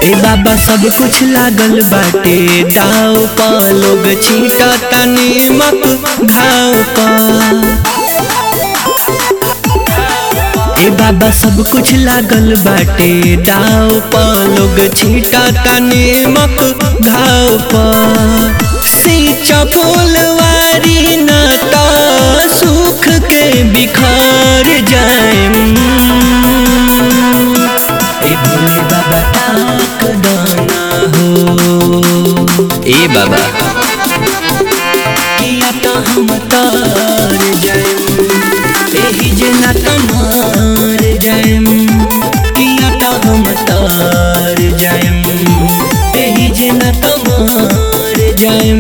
ए बाबा सब कुछ लागल बाटे दाव पा लोग छींटा तनी मक घाव पा ए बाबा सब कुछ लागल बाटे दाव पा लोग छींटा तनी मक घाव पा सींचा फुलवारी ना ता सुख के बिखार जाए ए भोले बाबा ताक दाना हो ए बाबा किया तो हम तार जाएम एही जना तमार जाएम किया तो हम तार जाएम एही जना तमार जाएम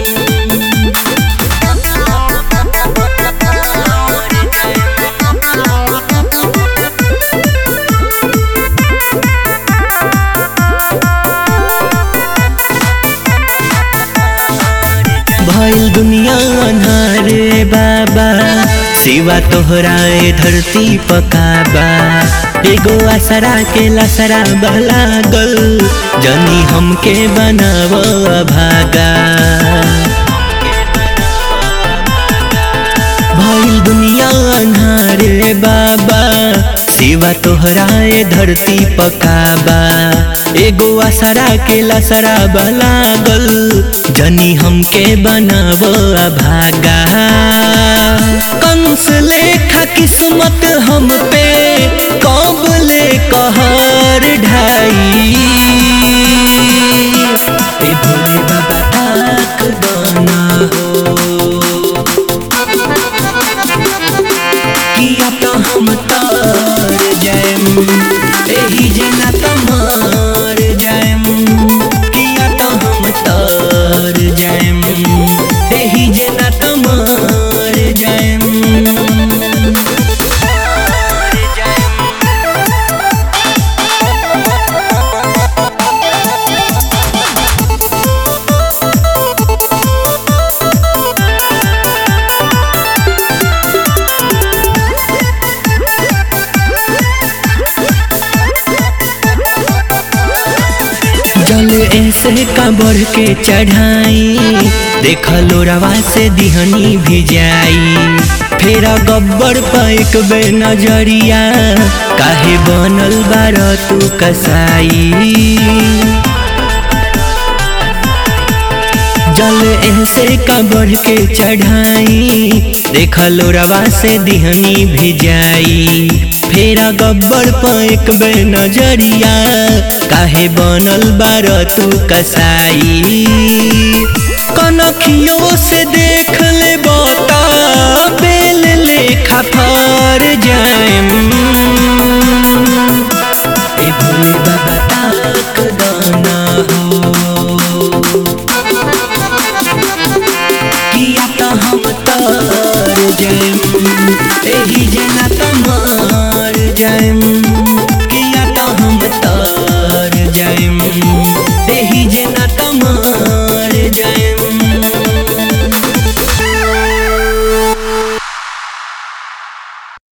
भइल दुनिया अन्हारे बाबा सिवा तोहराए धरती पकाबा एगो आसरा के लसरा लागल जनी हमके बनाव भागा भइल दुनिया अन्हारे बाबा सिवा तोहराए धरती पकाबा एगो आसरा के लसरा लागल जनी हमके बनाव भागा कंस लेखा किस्मत हम पे कब ले कहर ढाई ए भोले बाबा ताक दाना हो किया तो हम तार जाएम एही जना तमार जाएम किया तो हम तार जाएम एही जना तमार जाएम जल ऐसे का बढ़ के चढ़ाई देख लोरवा से दिहनी भी जाई फेरा गब्बर पैक बे नजरिया काहे बनल बार तू कसाई जल ऐसे का बढ़ के चढ़ाई देख लोरवा से दिहनी भी जाई फेरा गब्बर पैक बे नजरिया काहे बनल बार तू कसाई कनखियों से देख ले बता